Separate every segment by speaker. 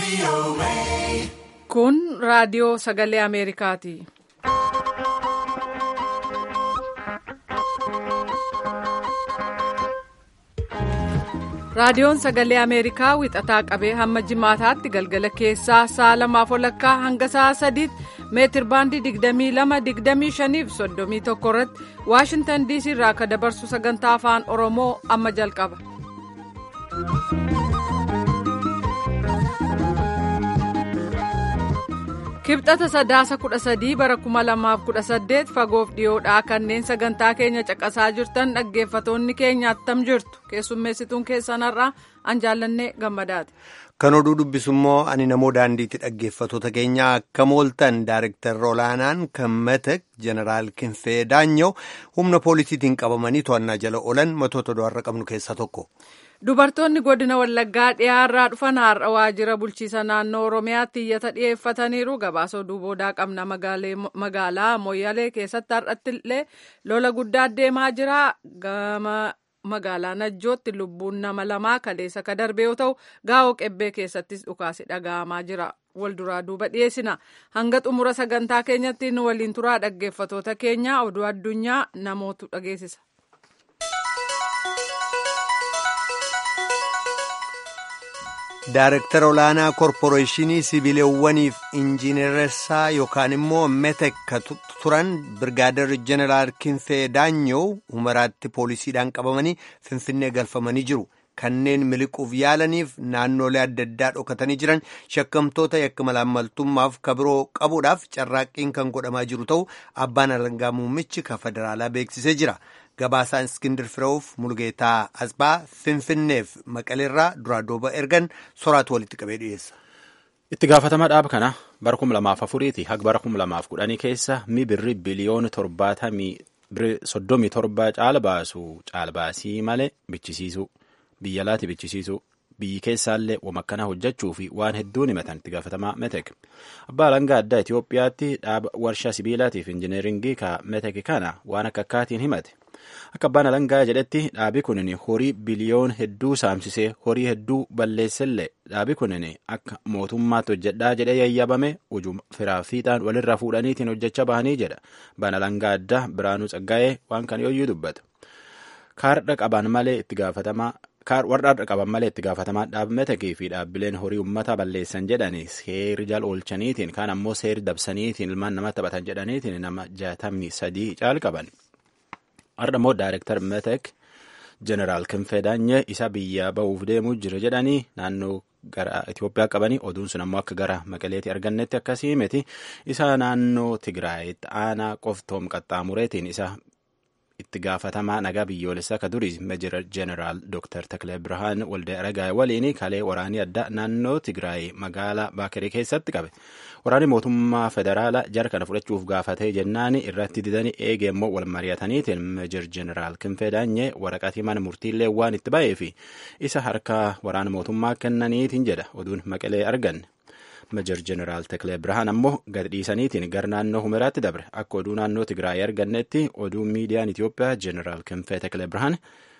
Speaker 1: Kun raadiyoo sagalee Ameerikaati. Raadiyoon sagalee Ameerikaa wixataa qabee hamma jimaataatti galgala keessaa sa'a lamaaf walakkaa hanga sa'a sadiitti meetir baandii 22-25 fi 31 irratti Waashintan DC irraa akka dabarsu sagantaa afaan Oromoo amma jalqaba. Kibxata sadaasa kudha sadii bara kuma lamaaf kudha saddeet fagoof dhiyoodhaa kanneen sagantaa keenya caqasaa jirtan dhaggeeffatoonni keenya attam jirtu keessummeessituun keessanarraa an jaallannee gammadaati.
Speaker 2: Kan oduu dubbisu immoo ani namoo daandiitti dhaggeeffatoota keenya akka mooltan daarektarri olaanaan kan matek jeneraal Kinfee Daanyoo humna poolisiitiin qabamanii to'annaa jala oolan matoota do'arra qabnu keessaa tokko.
Speaker 1: Dubartoonni godina Wallaggaa dhiyaarraa dhufan har'a waajjira bulchiisa naannoo Oromiyaatti iyyata dhiyeeffataniiru. Gabaasa oduu boodaa qabna magaalaa Moyyalee keessatti har'atti illee lola guddaa deemaa jira. Gama magaalaa Najjootti lubbuun nama lamaa kaleessa ka darbe yoo ta'u, gaa'oo qebbee keessattis dhukaasi dhaga'amaa jira. Wal duraa duuba dhiyeessina. Hanga xumura sagantaa keenyatti nu waliin turaa dhaggeeffatoota keenya oduu addunyaa namootu dhageessisa.
Speaker 2: Daarektara olaanaa korporeeshinii sibiilewwaniif injiineressaa yookaan immoo metek turan birgaadarri jeneraal Kinfee Daanyoo humaraatti poolisiidhaan qabamanii finfinnee galfamanii jiru. Kanneen miliquuf yaalaniif naannolee adda addaa dhokatanii jiran shakkamtoota yakka malaammaltummaaf kabiroo qabuudhaaf carraaqqiin kan godhamaa jiru ta'u abbaan alangaa muummichi kan federaalaa beeksisee jira. Gabaasaan Iskindir Fireewuf Mulgeetaa Asbaa Finfinneef Maqaleerraa duraa dooba ergan soraatu walitti qabee dhiyeessa.
Speaker 3: Itti gaafatama dhaaba kana bara kuma lamaaf afuriiti haga bara kuma lamaaf kudhanii keessa mi birri biliyoona torbaatamii soddomii torba caala baasu caalbaasii malee bichisiisu biyya laati bichisiisu biyyi keessaallee wama akkana hojjechuu fi waan hedduun himatan itti gaafatamaa metek abbaa alangaa addaa Itoophiyaatti dhaaba warshaa sibiilaatiif injineeringii ka metek kana waan akka akkaatiin himate. Akka abbaan alangaa jedhetti dhaabi kunin horii biliyoon hedduu saamsisee horii hedduu balleessellee dhaabi kunin akka mootummaatti hojjedhaa jedhee yayyabame ujuma firaa fiixaan walirraa fuudhaniitiin hojjechaa bahanii jedha. Abbaan alangaa addaa Biraanuu Tsaggaa'ee waan kana yooyyuu dubbata. Kaardha qaban malee itti gaafatamaa warra qaban malee itti gaafatamaa dhaabmetekii fi dhaabbileen horii ummata balleessan jedhanii seeri jala oolchaniitiin kaan ammoo seeri dabsaniitiin ilmaan nama taphatan jedhaniitiin nama jaatamni sadii caal qaban. Har'a immoo Daarektar Metek Jeneraal Kinfee Daanyee isa biyyaa ba'uuf deemuu jira jedhanii naannoo gara Itoophiyaa qabanii oduun sun ammoo akka gara Maqaleetti argannetti akkasii miti isa naannoo Tigraayitti aanaa qoftoom qaxxaamureetiin isa itti gaafatamaa nagaa biyyoolessaa ka durii Meejir Jeneraal Dr. Takle Birhaan Walde Aragaay waliin kalee waraanii addaa naannoo Tigraay magaalaa Baakirii keessatti qabe. Waraanni mootummaa federaalaa jara kana fudhachuuf gaafatee jennaan irratti didanii eegee immoo wal mari'ataniitiin Meejir Jeneraal Kinfee Daanyee waraqatii mana murtiillee waan itti ba'ee fi isa harka waraana mootummaa kennaniitiin jedha oduun maqalee arganne. Meejir Jeneraal Teklee Birhaan ammoo gad dhiisaniitiin gara naannoo Humeraatti dabre akka oduu naannoo Tigraay argannetti oduu miidiyaan Itoophiyaa Jeneraal Kinfee Teklee Birhaan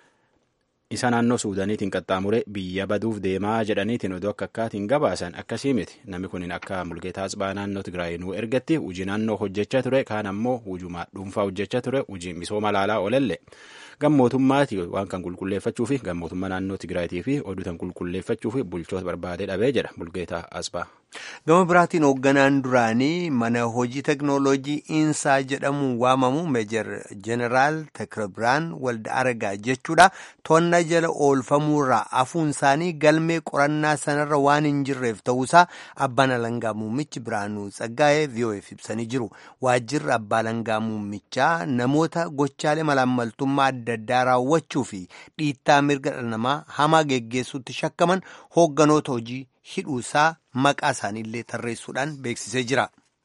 Speaker 3: isa naannoo Suudaaniitiin qaxxaamure biyya baduuf deemaa jedhaniitiin oduu akka akkaatiin gabaasan akkasii miti namni kun akka mulgeetaa Atsibaa naannoo Tigraay nuu ergatti hojii naannoo hojjechaa ture kaan ammoo hujumaa dhuunfaa hojjechaa ture hojii misooma laalaa olalle gammootummaati waan kan qulqulleeffachuu fi gammootummaa naannoo Tigraayitii fi oduu kan qulqulleeffachuu fi bulchoota barbaadee dhabee jedha mulgeetaa Atsibaa.
Speaker 2: Gama biraatiin hoogganaan duraanii mana hojii teknooloojii Insaa jedhamuun waamamu Meejir Jeneraal Tekrebiraan Walda Aragaa jechuudha. To'annaa jala oolfamuurraa hafuun isaanii galmee qorannaa sanarra waan hin jirreef ta'uusaa abbaan alangaa muummichi Biraanuu Tsaggaa'ee VOF ibsanii jiru. Waajjirri abbaa alangaa muummichaa namoota gochaalee malaammaltummaa adda addaa raawwachuu fi dhiittaa mirga dhala namaa hamaa geggeessuutti shakkaman hoogganoota hojii hidhuusaa maqaa isaaniillee tarreessuudhaan beeksisee jira.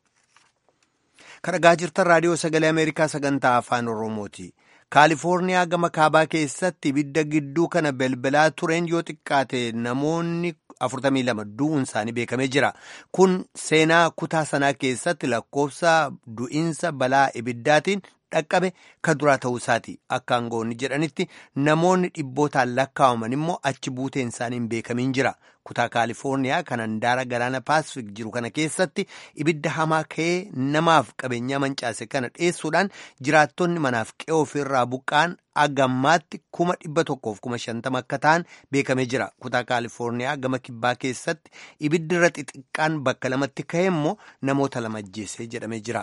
Speaker 2: Kan dhagaa jirtan raadiyoo sagalee Ameerikaa sagantaa afaan Oromooti. Kaalifoorniyaa gama kaabaa keessatti ibidda gidduu kana belbalaa tureen yoo xiqqaate namoonni 42 du'uun isaanii beekamee jira. Kun seenaa kutaa sanaa keessatti lakkoofsa du'iinsa balaa ibiddaatiin dhaqqabe ka duraa ta'uu isaati akka aangoonni jedhanitti namoonni dhibbootaan lakkaa'aman immoo achi buuteen isaanii hin beekamin jira kutaa kaalifoorniyaa kan handaara galaana paasifik jiru kana keessatti ibidda hamaa ka'ee namaaf qabeenyaa mancaase kana dhiyeessuudhaan jiraattonni manaaf qe'oo ofirraa buqqaan agammaatti kuma dhibba tokkoof kuma shantama akka ta'an beekamee jira kutaa kaalifoorniyaa gama kibbaa keessatti ibiddi irra xixiqqaan bakka lamatti ka'e immoo namoota lama ajjeesee jedhamee jira.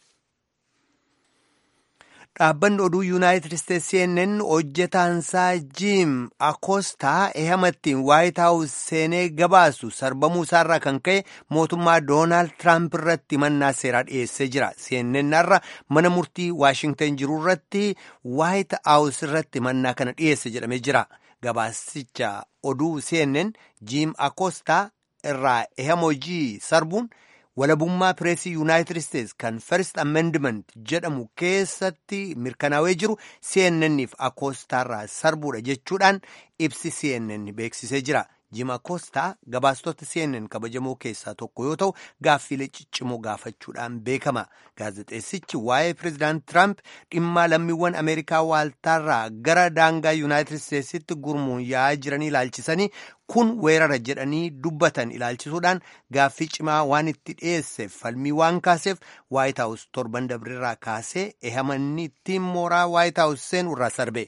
Speaker 2: dhaabbanni oduu yuunaayitid isteetsi cnn hojjetaansaa jiim akoostaa ehamattiin waayit haawus seenee gabaasu sarbamuu isaarraa kan ka'e mootummaa doonaald tiraamp irratti mannaa seeraa dhiyeessee jira cnn irra mana murtii waashingtan jiru irratti waayit haawus irratti mannaa kana dhiyeesse jedhamee jira gabaasicha oduu cnn jiim akoostaa irraa ehamojii sarbuun. walabummaa pireesii yuunaayitid isteetsi kan first amendment jedhamu keessatti mirkanaa'ee jiru cnnniif akoostaarraa sarbuudha jechuudhaan ibsi cnn beeksisee jira jim akoostaa gabaastota cnn kabajamoo keessaa tokko yoo ta'u gaaffiilee ciccimoo gaafachuudhaan beekama gaazexeessichi waa'ee pireezidaant tiraamp dhimmaa lammiiwwan ameerikaa waaltaarraa gara daangaa yuunaayitid isteetsitti gurmuun yaa'aa jiranii ilaalchisanii kun weerara jedhanii dubbatan ilaalchisuudhaan gaaffii cimaa waan itti dhiyeesseef falmii waan kaaseef waayit haawus torban dabreerraa kaasee ehamanni ittiin mooraa waayit haawus seenu irraa sarbe.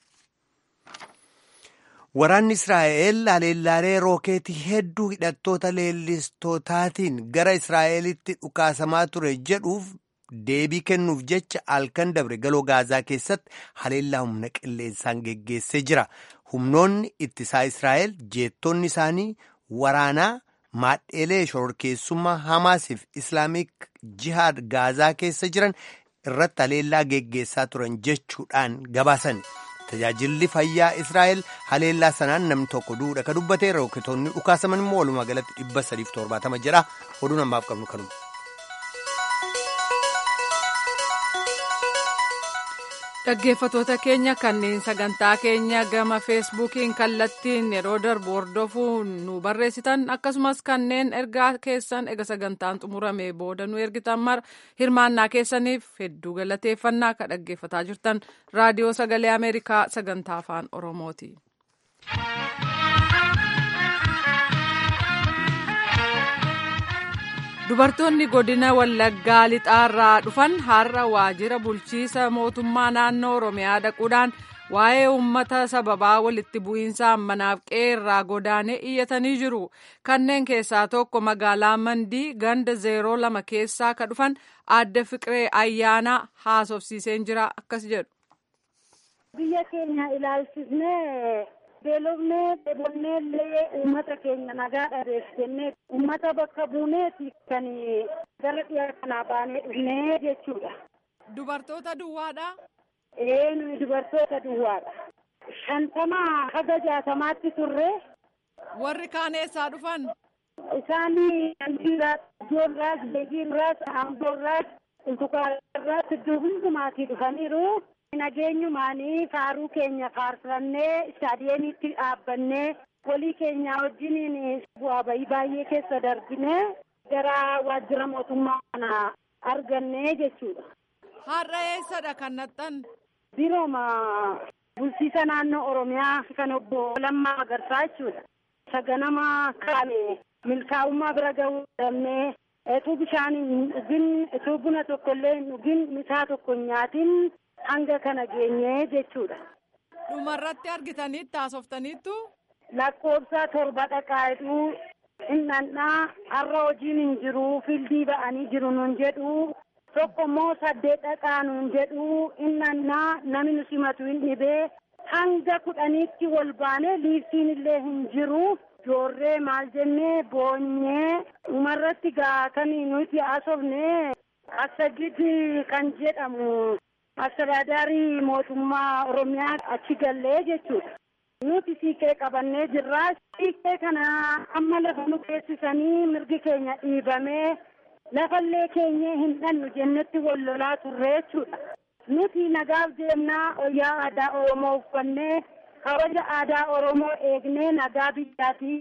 Speaker 2: Waraanni Israa'el haleellaalee rookeetii hedduu hidhattoota leellistootaatiin gara Israa'elitti dhukaasamaa ture jedhuuf deebii kennuuf jecha halkan dabre galoo gaazaa keessatti haleellaa humna qilleensaan geggeessee jira. Humnoonni ittisaa Israa'el jeettonni isaanii waraanaa maadheelee shororkeessummaa Hamaasiif Islaamik Jihaad gaazaa keessa jiran irratti haleellaa geggeessaa turan jechuudhaan gabaasan. Tajaajilli fayyaa Israa'el haleellaa sanaan namni tokko duudha ka dubbate rooketoonni dhukaasaman immoo walumaa galatti dhibba sadiif torbaatama jedha oduu namaaf qabnu kanuma.
Speaker 1: Dhaggeeffatoota keenya kanneen sagantaa keenya gama feesbuukiin kallattiin yeroo darbu hordofuu nu barreessitan akkasumas kanneen ergaa keessan ega sagantaan xumurame booda nu ergitan mara hirmaannaa keessaniif hedduu galateeffannaa ka dhaggeeffataa jirtan raadiyoo sagalee ameerikaa sagantaa afaan oromooti. dubartoonni godina wallaggaa lixaarraa dhufan har'a waajjira bulchiisa mootummaa naannoo oromiyaa dhaquudhaan waa'ee uummata sababaa walitti bu'iinsa manaaf qeerraa godaanee iyyatanii jiru kanneen keessaa tokko magaalaa mandii ganda zeeroo lama keessaa ka dhufan aadde fiqiree ayyaanaa haasofsiiseen jira akkas jedhu.
Speaker 4: biyya keenya ilaalchisnee beelofnee dheebonnee illee uummata keenya nagaa dhabeef jennee uummata bakka buuneeti kan gara dhiyaa kanaa baanee dhufnee jechuudha.
Speaker 1: Dubartoota duwwaadha.
Speaker 4: Ee nuyi dubartoota duwwaadha. Shantamaa haga jaatamaatti turre.
Speaker 1: Warri kaan eessaa dhufan?
Speaker 4: Isaan Andiiraas, Ijoorraas, Beegiirraas, Amboorraas, Ultukaarraas iddoo hundumaatii dhufaniiru. nageenyumaanii faaruu keenya faarfannee istaadiyeemiitti dhaabbannee walii keenya wajjiniin bu'aa bahii baay'ee keessa darbinee gara waajjira mootummaa kana argannee jechuudha.
Speaker 1: Har'a eessadha kan naxxan?
Speaker 4: Birooma bulchiisa naannoo Oromiyaa kan obbo Lammaa Magarsaa jechuudha. Saganama kaane milkaa'ummaa bira gahuu dandeenye etuu bishaan hin dhugin etuu buna tokko illee hin dhugin misaa tokko hin nyaatin hanga kana geenye jechuudha.
Speaker 1: Dhumarratti argitaniitti haasoftaniittu?
Speaker 4: Lakkoofsa torba dhaqaadhu innannaa har'a hojiin hin jiru fildii ba'anii jiru nun jedhu tokko immoo saddeet dhaqaa nun jedhu innannaa namni nu simatu hin dhibee hanga kudhaniitti wal baane liiftiin illee hin jiru. Joorree maal jennee boonyee dhumarratti gaatanii nuti haasofne Assagid kan jedhamu Astiraadaarii mootummaa Oromiyaa achi gallee jechuudha. Nuti siiqee qabannee jirra. Siiqee kana amma lafa nu geessisanii mirgi keenya dhiibamee lafallee keenya hin dhannu jennetti wal lolaa turre jechuudha. Nuti nagaaf deemnaa wayyaa aadaa Oromoo uffannee kabaja aadaa Oromoo eegnee nagaa biyyaatii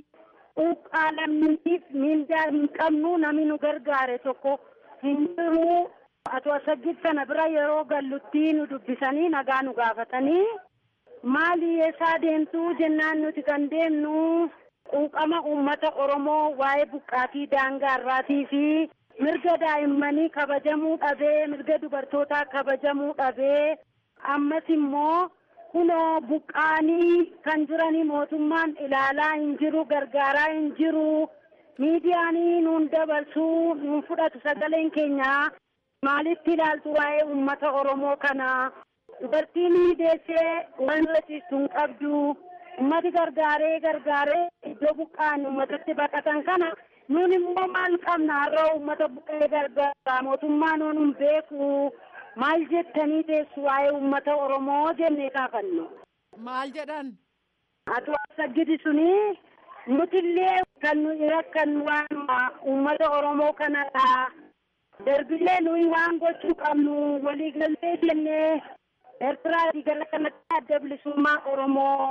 Speaker 4: quuqqaa lammiitiif miindaa hin qabnu namni nu gargaare tokko hin jiru. Atu asagid kana bira yeroo gallutti nu dubbisanii nagaa nu gaafatanii maali eessaa deemtuu jennaan nuti kan deemnu quuqama uummata Oromoo waa'ee buqqaatii daangaa irraatii fi mirga daa'immanii kabajamuu dhabee mirga dubartootaa kabajamuu dhabee ammas immoo kunoo buqqaanii kan jiranii mootummaan ilaalaa hin jiru gargaaraa hin jiru miidiyaanii nuun dabarsuu nuun fudhatu sagaleen keenya maalitti ilaaltu waa'ee uummata Oromoo kana dubartiin deessee waan rasiistu hin qabdu ummati gargaaree gargaaree iddoo buqqaan ummatatti baqatan kana nuun immoo maal qabna har'a ummata buqqee gargaara mootummaa nuun hin beeku maal jettanii teessu waa'ee ummata Oromoo jennee kaafannu.
Speaker 1: Maal jedhan?
Speaker 4: Atu asagidi suni nutillee kan nu rakkan waan ummata Oromoo kanadha. Darbillee nuyi waan gochuu qabnu waliigaltee jennee Eertiraa gara kanatti adda bilisummaa Oromoo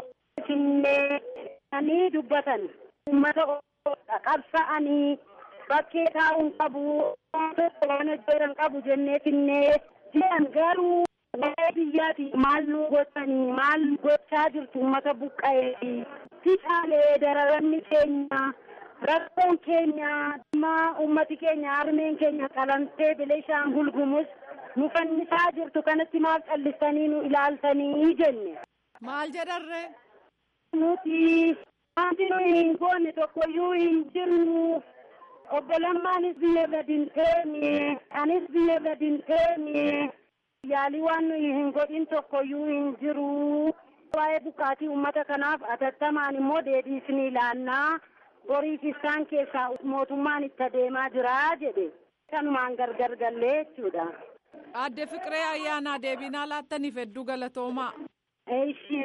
Speaker 4: finneeanii dubbatan uummata qabsa'anii bakkee taa'uun qabu waan hojjetan qabu jennee finnee jiran garuu waa'ee biyyaati maal nu gochanii maal gochaa jirtu uummata buqqa'ee ficaalee dararamni keenya rakkoon keenya dhimma ummati keenya harmeen keenya qalantee bilishaan gulgumus nu fannisaa jirtu kanatti maal callistanii nu ilaaltanii jenne.
Speaker 1: Maal jedharre?
Speaker 4: Nuti wanti nuyi hin goone tokkoyyuu hin jirru. Obbo Lammaanis biyya gadi hin teenye, anis biyya gadi hin teenye. Yaalii waan nuyi hin godhin tokkoyyuu hin jiru. Waa'ee buqqaatii uummata kanaaf atattamaan immoo deebiisni ilaannaa. Boriif isaan keessaa mootummaan itti adeemaa jira jedhe. Kanumaan gargar gallee jechuudha.
Speaker 1: Adde Fiqiree ayyaanaa deebinaa laattaniif hedduu galatoomaa.
Speaker 4: Eeshi.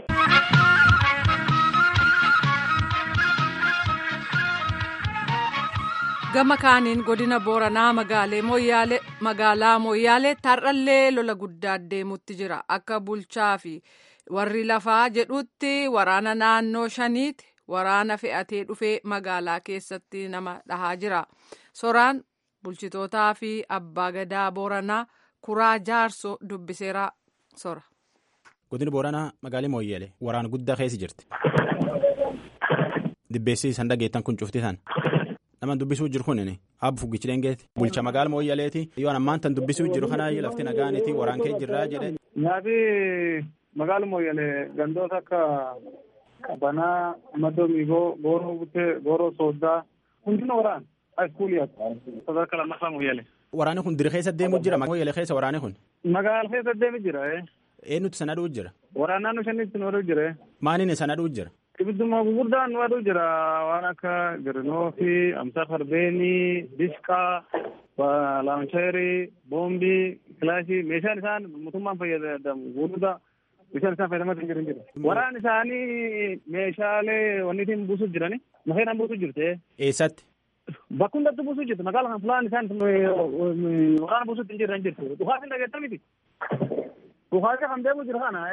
Speaker 1: Gama kaaniin godina Booranaa magaalaa Mooyyaalee tarrallee lola guddaa deemutti jira. Akka bulchaa fi warri lafaa jedhutti waraana naannoo shaniiti waraana fe'atee dhufee magaalaa keessatti nama dhahaa jira. Soraan bulchitootaa fi abbaa gadaa Booranaa kuraa jaarsoo dubbiseera sora.
Speaker 3: Godina Booranaa magaalaa Mooyyaalee waraana guddaa keessa jirti. Dibbeessi isaan dhageettan kun cufti isaan. Naman dubbisuu jiru kun abbu fuggichi dhengeeti. Bulcha magaala Mooyyaleeti. Yoo ammaan tan dubbisuu jiru kanaa lafti nagaaniiti waraan kee jirraa jedhe.
Speaker 5: Nyaati magaala Mooyyalee gandoota akka Qabanaa, Madoo Miigoo, Gooroo Butee, Gooroo Sooddaa hundina waraan haayiskuuliyaati. Sadarkaa lammaffaa Mooyyalee.
Speaker 3: Waraanni kun diri keessa deemuu jira Mooyyalee keessa waraanni kun.
Speaker 5: Magaala keessa deemu jira.
Speaker 3: Eenyutti sana dhuu jira.
Speaker 5: Waraana naannoo shanitti nu aduu jira.
Speaker 3: Maaliin sana dhuu jira.
Speaker 5: Ibidduma gurguddaan nu aduu jira waan akka Girinoo fi Amsaa Farbeenii, Dishqaa, Laancheerii, Boombii, Kilaashii meeshaan isaan mootummaan fayyadamu gurguddaa meeshaan isaan fayyadamaa kan jiran jira. Waraan isaanii meeshaalee wanniitiin buusuuf jirani makeenaan buusuuf jirte.
Speaker 3: Eessatti?
Speaker 5: Bakka hundatti buusuuf jirti magaala kan fulaan isaan waraana buusuuf hin jiran jirti. Dhukaatiin dhageettan miti. Dhukaasii kan deemu jiru kana.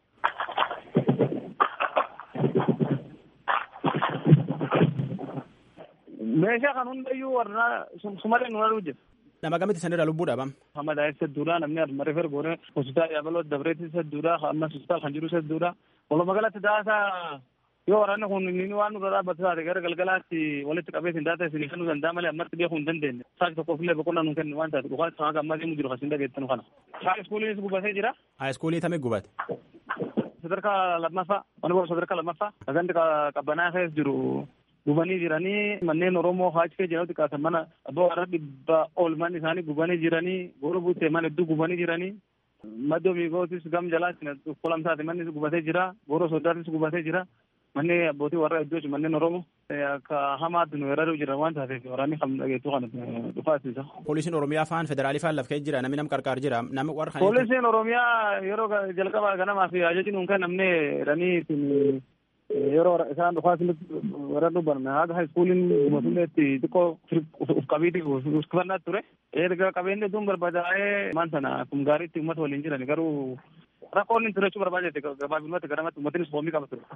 Speaker 5: meeshaa kan hundayyuu warra sumaree nu aduu jira.
Speaker 3: Nama gamitti sanirra lubbuu dhabam.
Speaker 5: Hamma daa'imsa hedduudha namni aduma refer goone hospitaala yabaloo dabreetis hedduudha amma hospitaala kan jirus hedduudha. Walumaa galatti daasaa yoo waraanni kun inni waan nurra dhaabbatu taate gara galgalaatti walitti qabee sin daata isin kennuu danda'a malee ammatti beekuu hin dandeenye. Saaki tokkoof illee boqonnaa nu kennu waan taate dhugaa sana gammaa deemu jiru kasin dhageettanu kana. Haay iskuuliinis gubatee jira.
Speaker 3: Haay iskuulii tamee gubate.
Speaker 5: Sadarkaa lammaffaa mana boora sadarkaa lammaffaa gandi qabbanaa keessa jiru gubanii jiranii manneen Oromoo haachi kee jedhamu xiqqaatan mana abbaa warra dhibba ol manni isaanii gubanii jiranii goora buutee mana hedduu gubanii jiranii maddoo miigootis gam jalaatti kolamsaati manni gubatee jira goora soddaatis gubatee jira manni abbootii warra hedduu manneen Oromoo akka hamaatti nu weeraruu jira waan taateef waraanni kan dhageettu kana dhufaasisa.
Speaker 3: Poolisiin Oromiyaa faan federaali faan laf kee jira namni nam qarqaar jira namni warra kan.
Speaker 5: Poolisiin Oromiyaa yeroo jalqabaa ganamaa fi ajajni nuun kennamne jedhanii yeroo isaan dhufaasinitti warra dubbanne haga haiskuuliin gumatulleetti xiqqoo uf qabiiti uffannaa ture erga qabeenyi hedduun barbaadaa'ee maan sana kun gaariitti uummata waliin jiran garuu rakkoon inni turechuu barbaadete gabaabinumatti garamatti uummatnis hoomii qaba ture.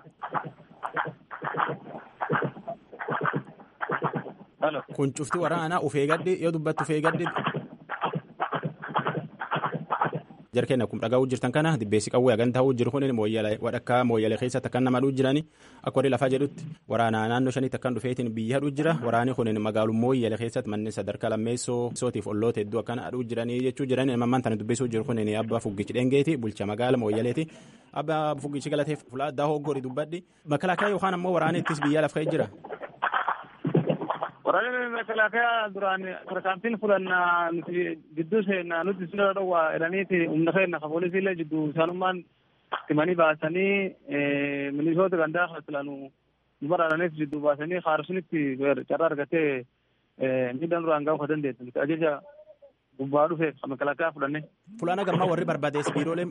Speaker 3: Kun cufti waraanaa ufee gaddi yoo dubbattu ufee gaddi. jarkeen akkuma dhagaa'uu jirtan kana dibbeessi qawwee hagan ta'uu jiru kun wadhakkaa mooyyalee keessatti akkan nama dhuu jirani akka warri lafaa jedhutti waraana naannoo shaniitti akkan dhufeetiin biyya hadhuu jira waraani kun magaalum mooyyalee keessatti manni sadarkaa lammeessoo sootiif olloota hedduu akkan hadhuu jiranii jechuu jiran mammaan tana dubbisuu jiru kun abbaa fuggichi dhengeeti bulcha magaala mooyyaleeti abbaa fuggichi galateef fulaa addaa hoggori dubbadhi makalaakaa yookaan ammoo waraana ittis biyya laf ka'ee jira.
Speaker 5: Waraanni makalaakaa duraan tarkaanfiin fudhannaa nuti gidduu seenaa nuti sirra dhowwaa jedhaniiti humna keenya ka poolisiillee jidduu isaanummaan timanii baasanii milisoota gandaa filaanu nu baraaranis jidduu baasanii haarsunitti carraa argatee miidhaan duraan gahu ka dandeessu nuti ajaja gubbaa dhufe ka makalaakaa fudhanne.
Speaker 3: Fulaana gammaa warri barbaadees biiroolee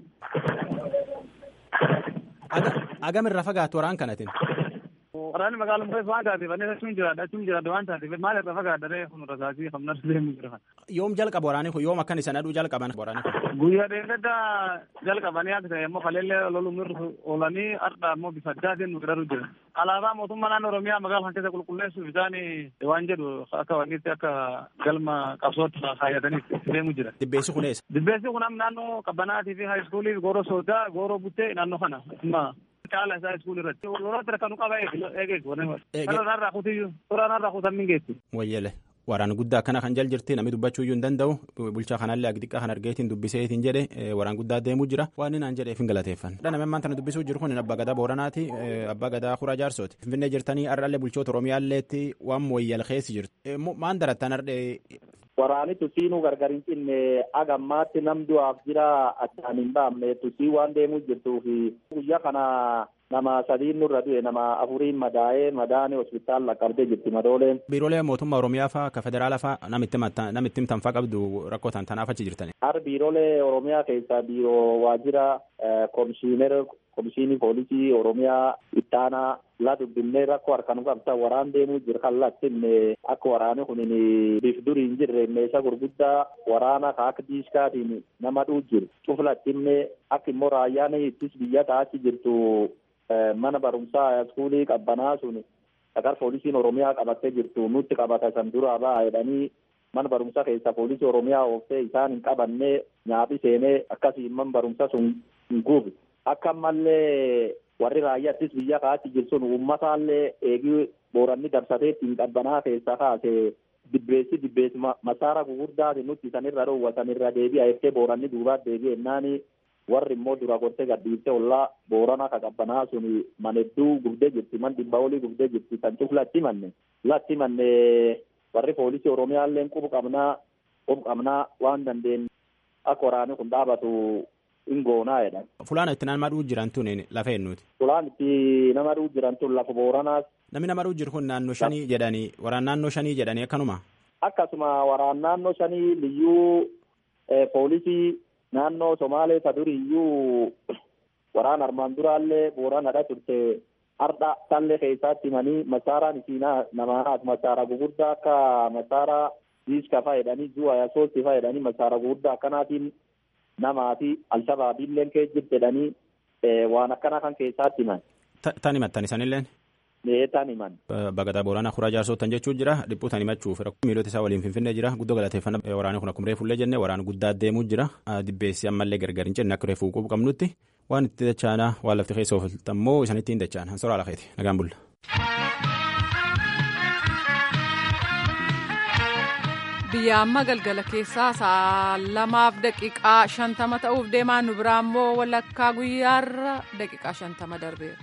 Speaker 3: agamirra fagaatu waraan kanatiin.
Speaker 5: Waraanni magaalaa murteessa waan taateef annis achuun jiraadha achuun jiraadha waan taateef maal irra fagaadharee kun rasaasii hamna deemu jira.
Speaker 3: Yoom jalqaba waraanni kun yoom akkan isan aduu jalqaban waraanni kun.
Speaker 5: Guyyaa dheeradda jalqabanii akka ta'e immoo kaleellee lolumii oolanii har'a immoo bifa addaatiin nu godharu jira. Alaabaa mootummaa naannoo Oromiyaa magaalaa kan keessa qulqulleessuuf isaan waan jedhu akka wanniitti akka galma qabsootti kaayyatanii deemu jira.
Speaker 3: Dibbeessi kun eessa?
Speaker 5: Dibbeessi kun naannoo qabbanaatii fi haayiskuulii gooroo soodaa gooroo buttee naannoo kana. caala isaa iskuul irratti lolatti rakkanu qaba eegeetu kanarraa kutiyyuu soraanarraa kutammin geessu.
Speaker 3: Wayyele waraana guddaa akkana kan jal jirti namni dubbachuu iyyuu hin danda'u bulchaa kanallee agdiqaa kan argeetiin dubbiseetiin jedhe waraan guddaa deemuu jira waan naan jedheef hin galateeffan. Dhala ammaan tana dubbisuu jiru kun abbaa gadaa booranaati abbaa gadaa kuraa jaarsooti. Finfinnee jirtanii har'allee bulchoota oromiyaalleetti waan mooyyal keessi jirtu. Maan darattan har'ee
Speaker 6: waraani tusiinuu gargar hin cinne agammaatti nam du'aaf jira addaan hin baamne tusii waan deemuu jirtuuf guyyaa kana nama sadiin nurra du'e nama afuriin madaa'ee madaane hospitaal laqqabdee jirti madooleen.
Speaker 3: Biiroolee mootummaa Oromiyaa faa ka federaala faa namitti namitti himtanfaa qabdu rakkoo tan tanaaf achi jirtani.
Speaker 6: Har biiroolee Oromiyaa keessaa biiroo waajjira komishiinera komishinii poolisii Oromiyaa ittaanaa la dubbinee rakkoo harkaan qabta waraan deemuu jira kan lattinne akka waraani kun bif durii hin jirre meeshaa gurguddaa waraana ka akka diiskaatiin nama dhuu jiru cuflattinne akka immoo raayyaan ittis biyya taachi jirtu mana barumsaa iskuulii qabbanaa sun sagar poolisiin oromiyaa qabattee jirtu nutti qabata san duraa ba'a jedhanii mana barumsaa keessa poolisii oromiyaa ooftee isaan hin qabanne nyaapi seenee akkasii man barumsa sun hin guubi akka ammallee warri raayyaattis biyya kaatti jirsun uummataallee eegii booranni dabsatee ittiin qabbanaa keessaa kaase dibbeessi dibbeessi masaara gugurdaati nutti sanirra dhoowwa sanirra deebi'a jettee booranni duubaat deebi'e ennaani warri immoo dura gortee gadhiifte ollaa boorana ka qabbanaa sun manedduu gubdee jirti man dhibba olii gubdee jirti kan cuf latti manne latti manne warri poolisii oromiyaalleen qubu qabnaa qubu qabnaa waan dandeen akka waraani kun dhaabatu hin goonaa jedhan.
Speaker 3: Fulaan itti nama dhuu jiran tun lafa eenyuuti.
Speaker 6: Fulaan itti nama dhuu jiran tun lafa booranaas.
Speaker 3: Namni nama dhuu jiru kun naannoo shanii jedhanii waraan naannoo shanii jedhanii akkanuma.
Speaker 6: Akkasuma waraan naannoo shanii liyyuu poolisii naannoo Somaalee ta duriyyuu waraan armaan duraallee booraan hadha turte har'a tallee keessatti himanii masaaraan isiinaa namaanaat masaara gugurdaa akka masaara diiska fayyadanii du'a yasootti fayyadanii masaara gugurdaa akkanaatiin namaa fi alshabaabiilleen kee jirti jedhanii waan akkana kan keessaatti himan.
Speaker 3: Tan himattan isanilleen?
Speaker 6: Ee tan himan.
Speaker 3: Bagadaa Booranaa Kuraa Jaarsootan jechuun jira dhiphuu tan himachuuf miilota isaa waliin finfinnee jira guddoo galateeffannaa waraanni kun akkuma reefullee jenne waraana guddaa deemuu jira dibbeessi ammallee gargar hin jenne akka reefuu qubu qabnutti waan itti dachaanaa waan lafti keessa ooftan immoo isanitti hin dachaan hansoraa lafeeti nagaan bulla.
Speaker 1: biyya amma galgala keessaa sa'a lamaaf daqiiqaa shantama ta'uuf deemaa nu biraa immoo walakkaa guyyaarra daqiiqaa shantama darbeera.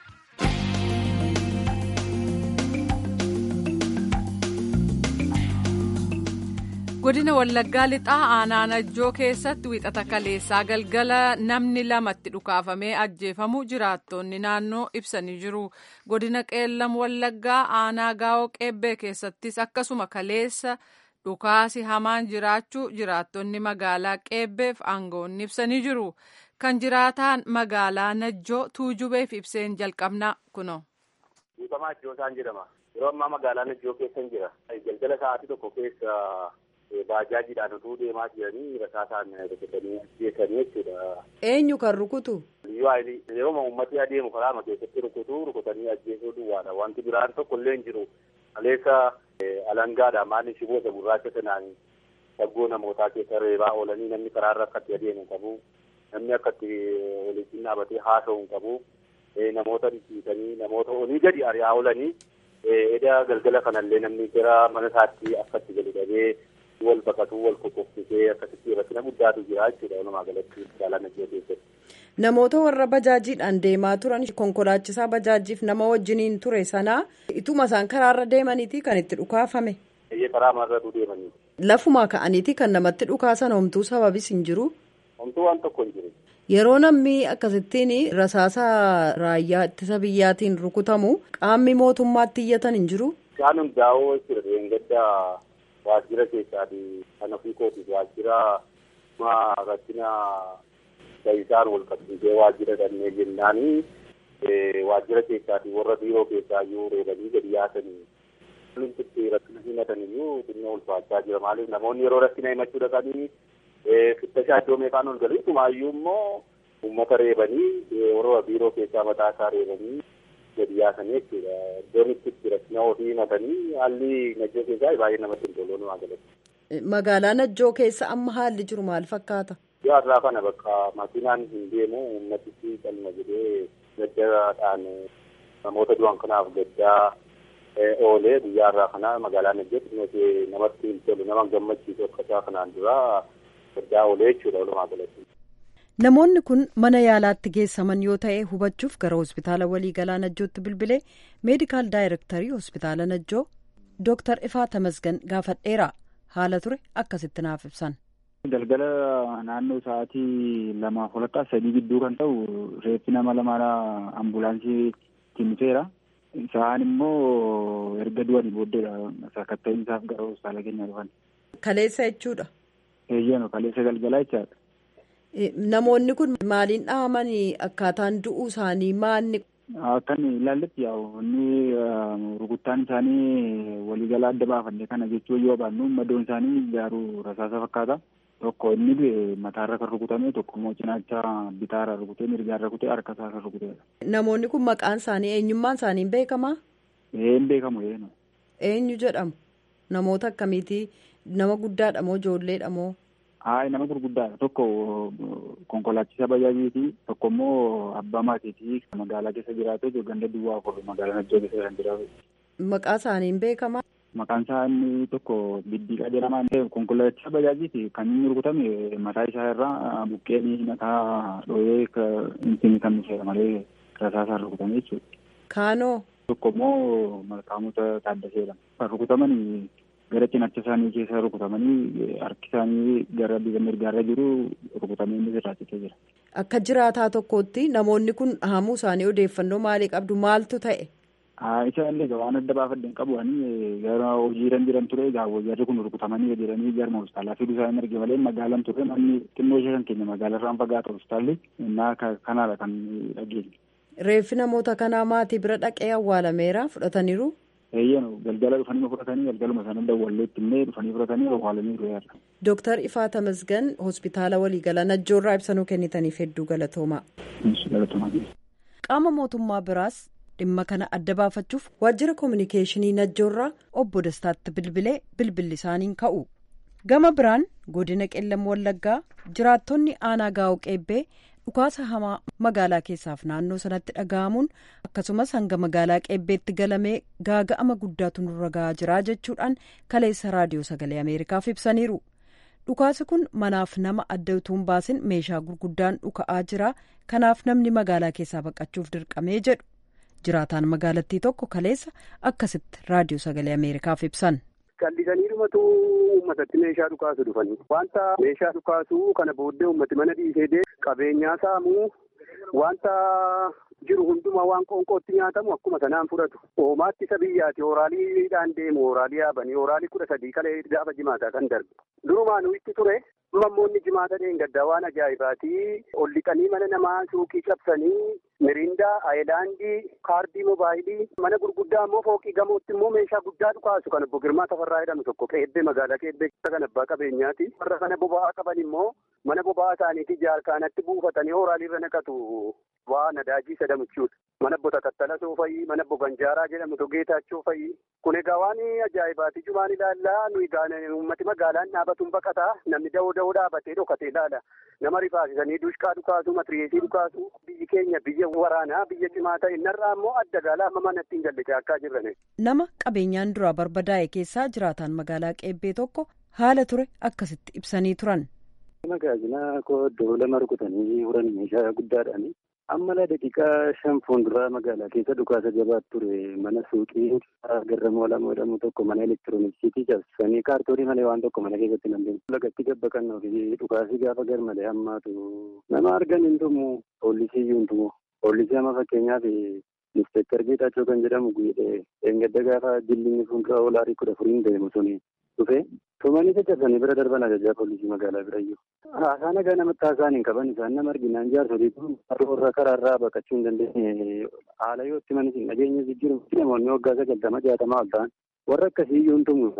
Speaker 1: godina wallaggaa lixaa aanaa najjoo keessatti wixata kaleessaa galgala namni lamatti dhukaafamee ajjeefamu jiraattonni naannoo ibsanii jiru godina qeellam wallaggaa aanaa gaa'oo qeebbee keessattis akkasuma kaleessa. dhukaasi hamaan jiraachuu jiraattonni magaalaa qeebbeef aangoonni ibsanii jiru kan jiraataan magaalaa najjoo tuujubeef ibseen jalqabna kuno.
Speaker 7: Dhiifamaa Ijoosaan jedhama. Yeroo ammaa magaalaa najjoo keessan jira. Galgala sa'aatii tokko keessa baajaajiidhaan utuu deemaa jiranii rasaasaan rukutanii geessanii jechuudha.
Speaker 8: Eenyu kan rukutu?
Speaker 7: Yeroo uummatni adeemu karaama keessatti rukutuu rukutanii ajjeesuu duwwaadha. Wanti biraan tokko illee hin jiru. Kaleessa alangaadha maalli shiboota gurraacha sanaan saggoo namootaa keessa reebaa oolanii namni karaarra akkatti adeemu qabu namni akkatti walitti dhaabatee haasa'u qabu namoota dhisiisanii namoota olii gadi ari'aa oolanii eda galgala kanallee namni gara mana isaatti akkatti gadi dhabee wal baqatuu wal qoqqoffisee akkasitti rakkina guddaatu jira jechuudha walumaa galatti magaalaa Najjoo keessatti.
Speaker 8: Namoota warra bajaajiidhaan deemaa turan konkolaachisaa bajaajiif nama wajjiniin ture sanaa ituma isaan karaarra deemaniiti kan itti dhukaafame.
Speaker 7: Eeyyee karaa marratu deemanii.
Speaker 8: Lafumaa ka'aniiti kan namatti dhukaasan homtuu sababis hin jiru.
Speaker 7: Homtuu waan tokko hin jiru.
Speaker 8: Yeroo namni akkasittiin rasaasa raayyaa ittisa biyyaatiin rukutamu qaamni mootummaatti iyyatan hin jiru.
Speaker 7: Isaan hundaa'oo jechuudha deengada waajjira keessaati kan ofii kootiif waajjira rakkina isaan wal qabsiisee waajjira dhannee jennaanii waajjira keessaati warra biiroo keessaa iyyuu reebanii gadi yaasanii wanti rakkina himatan iyyuu xinnoo ulfaachaa jira maaliif namoonni yeroo rakkina himachuu dhaqanii fittashaa iddoo meeqaan ol galii tumaayyuu immoo uummata reebanii warra biiroo keessaa mataa isaa reebanii gadi yaasanii jechuudha iddoon itti rakkina ofii himatanii haalli najjoo keessaa baay'ee namatti hin tolu walumaa galatti.
Speaker 8: Magaalaa Najjoo keessa amma haalli jiru maal fakkaata?
Speaker 7: Yoo irraa kana bakka makiinaan hin deemu uummatichi qalma jedhee gaddaadhaan namoota du'an kanaaf gaddaa oolee guyyaa irraa kana magaalaa Najjootti nuti namatti hin tolu nama gammachiisu akka isaa kanaan dura gaddaa oolee jechuudha walumaa galatti.
Speaker 8: Namoonni kun mana yaalaatti geessaman yoo ta'e hubachuuf gara hospitaala waliigalaa Najjootti bilbilee meedikaal daayirektarii hospitaala Najjoo Dooktar Ifaa Tamasgan gaafadheera. haala ture akkasitti naaf ibsan.
Speaker 9: Galgala naannoo sa'aatii lamaaf walakkaa sadii gidduu kan ta'u reeffi nama lamaadha ambulaansii timseera. Isaan immoo erga du'anii booddeedha sakatta'in isaaf gara hospitaala keenya dhufan.
Speaker 8: Kaleessa jechuudha.
Speaker 9: Eeyyano kaleessa galgalaa jechaadha.
Speaker 8: Namoonni kun maaliin dhahamanii akkaataan du'uu isaanii maanni
Speaker 9: Akkan ilaalletti yaa'u inni rukuttaan isaanii waliigalaa adda baafanne kana jechuu yoo baannu madoon isaanii garuu rasaasa fakkaata. Tokko inni du'e mataarra kan rukutame tokko immoo cinaacha bitaarra rukutee mirgaarra rukutee harka isaa kan rukuteedha.
Speaker 8: Namoonni kun maqaan isaanii eenyummaan isaanii beekamaa?
Speaker 9: Ee hin beekamu eenyu.
Speaker 8: Eenyu jedhamu? Namoota akkamiitii? Nama guddaadha moo ijoolleedha moo?
Speaker 9: Haa nama gurguddaadha. Tokko konkolaachisaa bajaajiiti. Tokko immoo abbaa maatiiti. Magaalaa keessa jiraatu ganda duwwaa afur magaalaa Najjoo keessa kan jiraatu.
Speaker 8: Maqaa isaanii hin beekamaa?
Speaker 9: Maqaan isaa inni tokko Biddiiqaa jedhama. Konkolaachisaa bajaajiiti. Kan inni rukutame mataa isaa irraa buqqeen mataa dhooyee inni kan miseera malee rasaasaan rukutame jechuudha.
Speaker 8: Kaanoo?
Speaker 9: Tokko immoo Malkaamota Taaddaseedha. Kan rukutaman gara cinaacha isaanii keessa rukutamanii harki isaanii gara bifa mirgaarra jiru rukutamee inni sirraachitee jira.
Speaker 8: Akka jiraataa tokkootti namoonni kun dhahamuu isaanii odeeffannoo maalii qabdu maaltu ta'e?
Speaker 9: Isa illee waan adda baafadde hin qabu gara hojiirra jiran ture jarri kun rukutamanii jedhanii jarma hospitaalaa fiduu isaanii arge malee magaalaan ture namni xinnoo ishee kan keenya magaalaa irraan fagaata hospitaalli innaa kanaadha kan dhageenye.
Speaker 8: Reeffi namoota kanaa maatii bira dhaqee awwaalameera fudhataniiru.
Speaker 9: Eeyyanu galgala dhufanii fudhatanii galgaluma sana dawwalleetti illee dhufanii fudhatanii awwaalanii ru'eerra.
Speaker 8: Dooktar Ifaa Tamasgan hospitaala waliigalaa Najjoorraa ibsanuu kennitaniif hedduu galatoomaa. Qaama mootummaa biraas dhimma kana adda baafachuuf waajjira koominikeeshinii Najjoorraa obbo Dastaatti bilbilee bilbilli isaaniin ka'u. Gama biraan godina qellam wallaggaa jiraattonni aanaa gaa'u qeebbee dhukaasa hamaa magaalaa keessaaf naannoo sanatti dhaga'amuun akkasumas hanga magaalaa qeebbeetti galamee gaaga'ama guddaatu nurra ga'aa jira jechuudhaan kaleessa raadiyoo sagalee ameerikaaf ibsaniiru dhukaasi kun manaaf nama adda utuu hin baasin meeshaa gurguddaan dhuka'aa jira kanaaf namni magaalaa keessaa baqachuuf dirqamee jedhu jiraataan magaalattii tokko kaleessa akkasitti raadiyoo sagalee ameerikaaf ibsan.
Speaker 10: callisanii dhumatu uummatatti meeshaa dhukaasu dhufanii wanta meeshaa dhukaasuu kana booddee uummati mana dhiisee qabeenyaa saamuu wanta jiru hundumaa waan qoonqootti nyaatamu akkuma sanaan fudhatu oomaatti isa biyyaati ooraaliidhaan deemu ooraalii yaabanii ooraalii kudha sadii kalee gaafa jimaataa kan darbe durumaanuu itti ture mammoonni jimaata dheengaddaa waan ajaa'ibaati ol liqanii mana namaa suuqii cabsanii mirindaa ayilaandii kaardii moobaayilii mana gurguddaa immoo fooqii gamootti immoo meeshaa guddaa dhukaasu kan obbo Girmaa Tafarraa jedhamu tokko qeebbee magaalaa qeebbee kan abbaa qabeenyaati warra kana boba'aa qaban immoo mana boba'aa isaaniitii jaarkaanatti buufatanii ooraaliirra naqatu waa nadaajii sadamuchuudha. mana bota tattalasoo fa'i mana boganjaaraa jedhamu togeetaachoo fa'i kun egaa waan ajaa'ibaati jumaan ilaallaa nuyi uummati magaalaan dhaabatuun baqataa namni da'oo da'oo dhaabatee dhokatee ilaala nama rifaasisanii dushqaa dhukaasu matiriyeesii dhukaasu biyyi keenya biyya waraanaa biyya cimaa ta'e narraa immoo adda gaala amma manatti hin galle akka jirrane.
Speaker 8: nama qabeenyaan duraa barbadaa'e keessaa jiraataan magaalaa qeebbee tokko haala ture akkasitti ibsanii turan.
Speaker 11: Magaajinaa koo iddoo lama rukutanii furan meeshaa guddaadhaani. Amma la daqiiqaa shan fuulduraa magaalaa keessa dhukaasa jabaatu ture mana suuqii garramoo lama jedhamu tokko mana elektirooniksiitii cabsanii kaartoonii malee waan tokko mana keessatti namni lagatti gabbaqannoo fi dhukaasii gaafa gar malee hammaatu nama argan hin tumu poolisii iyyuu hin tumu poolisii amma fakkeenyaaf inspektar Geetaachoo kan jedhamu guyyee eengadda gaafa jillinni fuuldura olaarii kudha furiin deemu suni dhufe tumanii caccabsanii bira darban ajajaa poolisii magaalaa birayyuu. Haasaa nagaa namatti haasaan hin qaban isaan nama arginaan jaarsoliitu warra karaarraa baqachuu hin dandeenye haala yoo itti manis hin dhageenye jijjiiru namoonni waggaa sagaltama jaatamaa ol ta'an warra akkasii iyyuu hin tumu.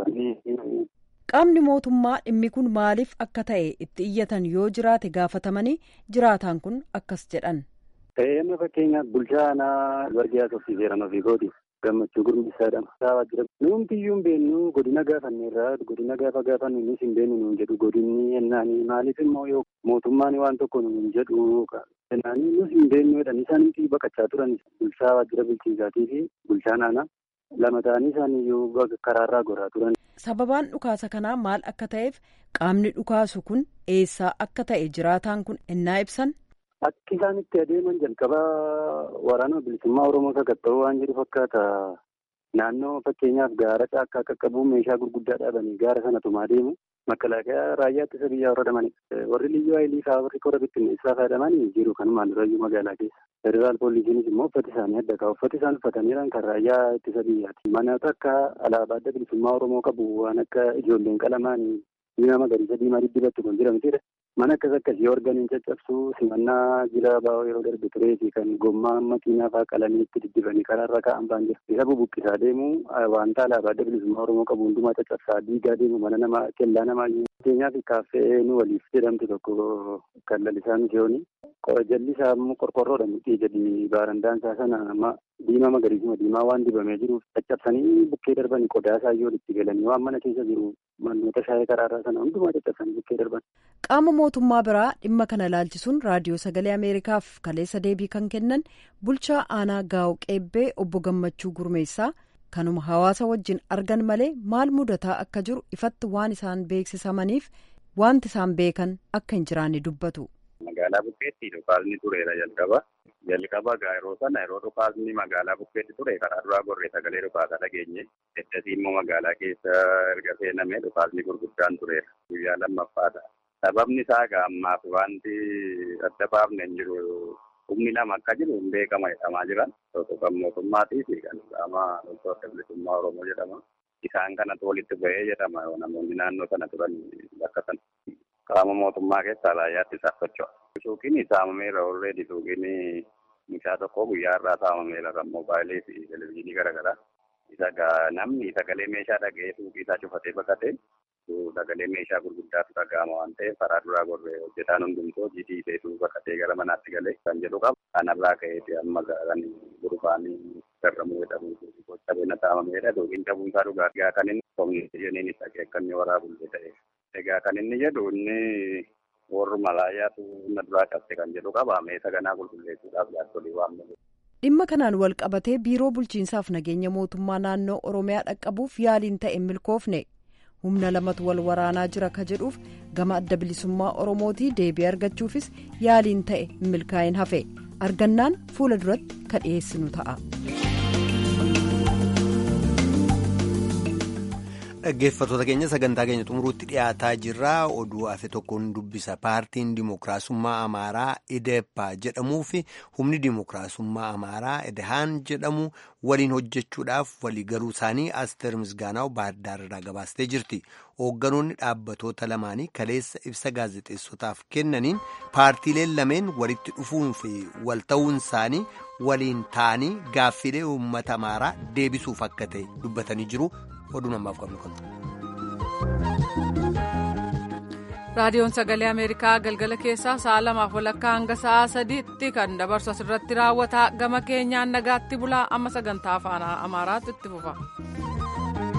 Speaker 8: Qaamni mootummaa dhimmi kun maaliif akka ta'e itti iyyatan yoo jiraate gaafatamanii jiraataan kun akkas jedhan.
Speaker 11: Amma fakkeenyaaf bulchaa aanaa warqee asoofsiiseeran ofii kooti. gammachuu gurmisaadhaan saawaa jira. Nuumti iyyuu hin beennu godina gaafanneerraa godina gaafa gaafannu nus hin beennu nuun jedhu godinni yennaanii maaliif immoo yoo mootummaan waan tokko nuun jedhu jennaanii nus hin beennu jedhan isaanitti baqachaa turan bulchaa waajjira bulchiinsaatii fi bulchaan aanaa lama ta'anii isaan iyyuu karaarraa goraa turan.
Speaker 8: Sababaan dhukaasa kanaa maal akka ta'eef qaamni dhukaasu kun eessaa akka ta'e jiraataan kun ennaa ibsan.
Speaker 11: Akki isaan itti adeeman jalqaba waraana bilisummaa Oromoo sakatta'uu waan jiru fakkaata. Naannoo fakkeenyaaf gaara caakkaa qaqqabuun meeshaa gurguddaa dhaabanii gaara sana tumaa deemu. Makalaakaa raayyaa ittisa biyyaa horatamanidha. Warri liyyuu haayilii fa'aa warri kora bittinneessaa fayyadamanii jiru kanumaan durayyuu magaalaa keessa. Federaal poolisiinis immoo uffati isaanii adda ka'a. Uffati isaan uffataniiran kan raayyaa ittisa biyyaati. Manoota akka alaabaa adda bilisummaa Oromoo qabu waan akka ijoolleen qalamaan diimaa magariisa diimaa diddibattu kan jedhamtidha. Mana akkas akkasii organiin caccabsuu simannaa jila baa'oo yeroo darbe turee fi kan gommaa makiinaa fa'aa qalanii itti diddibanii karaarra kaa'an ba'an jira. Isa bubuqqisaa deemu wanta alaabaa adda bilisummaa Oromoo qabu hundumaa caccabsaa diigaa deemu mana namaa kellaa namaa fakkeenyaaf kaaffee nu waliif jedhamtu tokko kan lalisaa misiyooni. Jalli isaa immoo qorqorroodha mixii jedhi baarandaan isaa sana diimaa magariisuma diimaa waan dibamee jiruuf caccabsanii bukkee darbanii qodaa isaa iyyuu walitti galanii waan mana keessa jiru manoota shaayii karaarraa sana hundumaa caccabsanii bukkee darban.
Speaker 8: Qaama mootummaa biraa dhimma kana laalchisuun raadiyoo sagalee Ameerikaaf kaleessa deebii kan kennan bulchaa aanaa gaa'o qeebbee obbo Gammachuu Gurmeessaa kanuma hawaasa wajjin argan malee maal mudataa akka jiru ifatti waan isaan beeksisamaniif wanti isaan beekan akka hin jiraanne dubbatu.
Speaker 7: Magaalaa bukkeetti dhukaasni tureera jalqaba. Jalqaba yeroo sana yeroo dhukaasni magaalaa bukkeetti ture karaa duraa gorree sagalee dhukaasaa dhageenye. Eddasii immoo magaalaa keessa erga seenamee dhukaasni gurguddaan tureera. Guyyaa lammaffaadha. Sababni isaa egaa ammaaf wanti adda baafne hin jiru. Humni lama akka jiru hin beekama jedhamaa jiran. Tokko kan mootummaatii fi kan qaama loltoota bilisummaa Oromoo jedhama. Isaan kanatu walitti bahee jedhama namoonni naannoo sana turan bakka sana. Qaama mootummaa keessaa raayyaatti isaaf socho'a. Suuqiin saamameera already suuqiin mucaa tokko guyyaa irraa saamameera kan moobaayilii fi televizyiinii garaagaraa. Isa namni sagalee meeshaa dhaga'ee suuqii isaa cufatee baqatee sagalee meeshaa gurguddaatu dhaga'ama waan ta'eef karaa duraa gorree hojjetaan hundumtuu hojii dhiisee baqatee gara manaatti galee kan jedhu qaba. Kanarraa ka'eeti amma kan gurbaanii garramuu jedhamu qabeenya saamameedha. Suuqiin cabuunsaa dhugaatii kan inni kominikeeshiniin isa akka waraabullee ta'e. Egaa kan inni jedhu inni warri malaayaatu na duraa qabte kan jedhu qaba. Meeshaa ganaa qulqulleessuudhaaf jaarsolii waan malu.
Speaker 8: Dhimma kanaan wal qabatee biiroo bulchiinsaaf nageenya mootummaa naannoo Oromiyaa dhaqqabuuf yaaliin ta'e milkoofne humna lamatu wal waraanaa jira ka jedhuuf gama adda bilisummaa Oromootii deebii argachuufis yaaliin ta'e milkaa'in hafe argannaan fuula duratti ka dhiyeessinu ta'a.
Speaker 2: dhaggeeffattoota keenya sagantaa keenya xumuruutti dhiyaataa jirra oduu hafe tokkoon dubbisa paartiin dimookiraasummaa amaaraa ideeppa jedhamuu fi humni dimookiraasummaa amaaraa edehaan jedhamu waliin hojjechuudhaaf waliigaluu isaanii asteer misgaanaa'u baaddaarraa gabaastee jirti hoogganoonni dhaabbatoota lamaanii kaleessa ibsa gaazexeessotaaf kennaniin paartiileen lameen walitti dhufuun fi walta'uun isaanii waliin ta'anii gaaffilee uummata amaaraa deebisuuf akka ta'e dubbatanii jiru. oduu namaaf qabnu
Speaker 1: raadiyoon sagalee ameerikaa galgala keessaa sa'a lamaaf walakkaa hanga sa'a sadiitti kan dabarsu asirratti raawwata gama keenyaan nagaatti bulaa amma sagantaa afaan amaaraatti itti fufa.